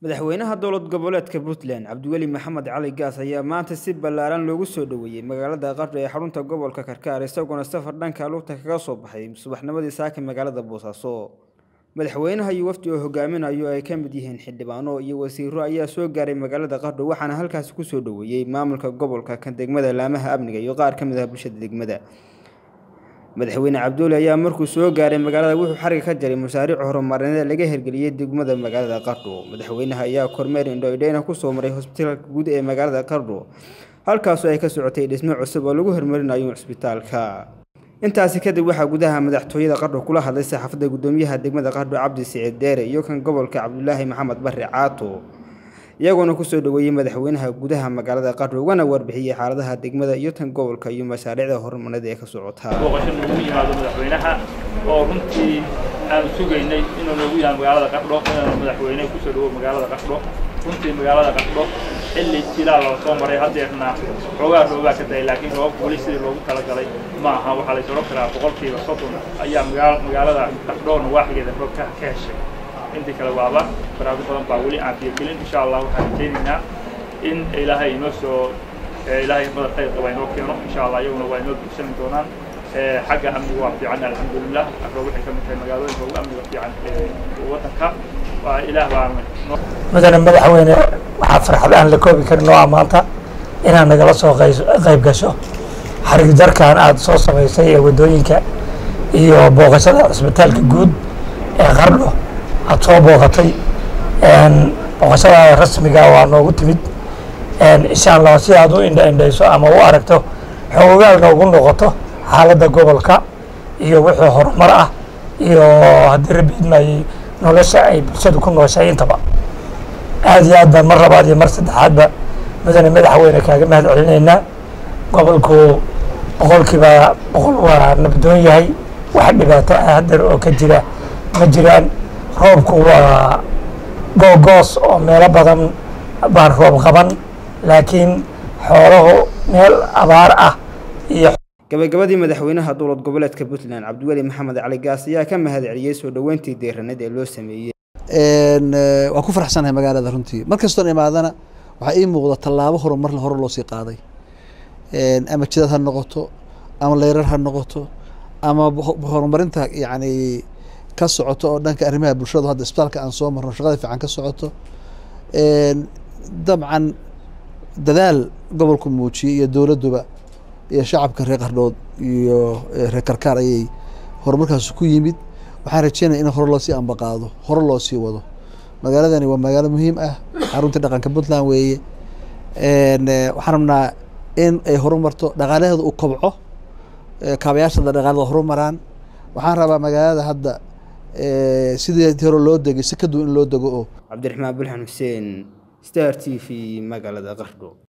madaxweynaha dowlad goboleedka puntland cabdiweli maxamed cali gaas ayaa maanta si ballaaran loogu soo dhoweeyey magaalada qardho ee xarunta gobolka karkaar isagoona safar dhanka lugta kaga soo baxay subaxnimadii saaka magaalada boosaaso madaxweynaha iyo wafdi oo hogaaminayo ay ka mid yihiin xildhibaano iyo wasiiro ayaa soo gaaray magaalada qardho waxaana halkaasi kusoo dhoweeyey maamulka gobolka kan degmada laamaha amniga iyo qaar ka mid ah bulshada degmada madaxweyne cabduuli ayaa markuu soo gaaray magaalada wuxuu xariga ka jaray mashaariic horumarineed laga hirgeliyey degmada magaalada qardho madaxweynaha ayaa kormeer indhoidheyna kusoo maray hosbitaalka guud ee magaalada qardho halkaasoo ay ka socotay dhismo cusub oo lagu horumarinayo cisbitaalka intaasi kadib waxaa gudaha madaxtooyada qardho kula hadlay saxaafadda gudoomiyaha degmada qardho cabdi siciid deere iyo kan gobolka cabdulaahi maxamed barre caato iyagoona kusoo dhoweeyey madaxweynaha gudaha magaalada qardho ugana warbixiyey xaaladaha degmada iyo tan gobolka iyo mashaariicda horumarineed ee ka socotaa booqasho noogu yimaado madaxweynaha oo runtii aanu sugaynay inuu noogu yimaado magaalada qardho inaanu madaxweyne kusoo dhawo magaalada qardho runtii magaalada qardho xilli jilaal oo soo maray haddeerna xoogaa roobaa ka dahay laakiin roobabka weli sidii loogu talagalay ma aha waxaa la isodhan karaa boqolkiiba soddon ayaa magaalada qardhoona waaxigeeda roob ka heshay intii kale waaba baraado badan baa weli aan fiirgelin insha allah waxaan rajaynaynaa in ilaahay inoo soo ilaahay badan khayr qaba inoo keeno insha allah iyaguna waa inoo bugsani doonaan xagga amniga waa fiican alxamdulilah afro waxay ka mid tahay magaalooyinka ugu amniga fiican waddanka waa ilaah baa mudane madaxweyne waxaa farxad aan la koobi karin oo ah maanta inaad nagala soo qayb gasho xarig jarkan aada soo samaysay ee waddooyinka iyo booqashada cisbitaalka guud ee qardho aada soo booqatay booqashada rasmiga waa noogu timid insha allah si aad u indha indhayso ama u aragto xogogaalka ugu noqoto xaaladda gobolka iyo wixii horumar ah iyo haddii rabiidmayey nolosha ay bulshadu ku nooshay intaba aada iyo aad baan mar labaad iyo mar saddexaadba mudane madaxweyne kaaga mahad celinaynaa gobolku boqolkiiba boqol waa nabdoon yahay wax dhibaato ah hadeer oo ka jira ma jiraan roobku waa googoos oo meelo badan baan roob qaban laakiin xooluhu meel abaar ah iyo gabagabadii madaxweynaha dowlad goboleedka puntland cabdiweli maxamed cali gaas ayaa ka mahad celiyey soo dhoweyntii deeraneed ee loo sameeyey waan ku faraxsanahay magaalada runtii mar kastoon imaadana waxaa ii muuqda tallaabo horumar hore loo sii qaaday ama jidad ha noqoto ama leyrar ha noqoto ama horumarinta yacni ka socoto oo dhanka arrimaha bulshadu hadda isbitaalka aan soo marno shaqada fiican ka socoto dabcan dadaal gobolku muujiyey iyo dowladduba iyo shacabka reer qardhood iyo reer karkaar ayay horumarkaas ku yimid waxaan rajeynaya in hore loosii ambaqaado hore loo sii wado magaaladani waa magaalo muhiim ah xaruntii dhaqanka puntland weeye waxaan rabnaa in ay horumarto dhaqaalaheeda u kobco kaabayaashada dhaqaalada horumaraan waxaan rabaa magaalada hadda sidii hore loo degay si ka duwan in loo dego oo cabdiraxmaan bulxan xuseen star t v magaalada qardho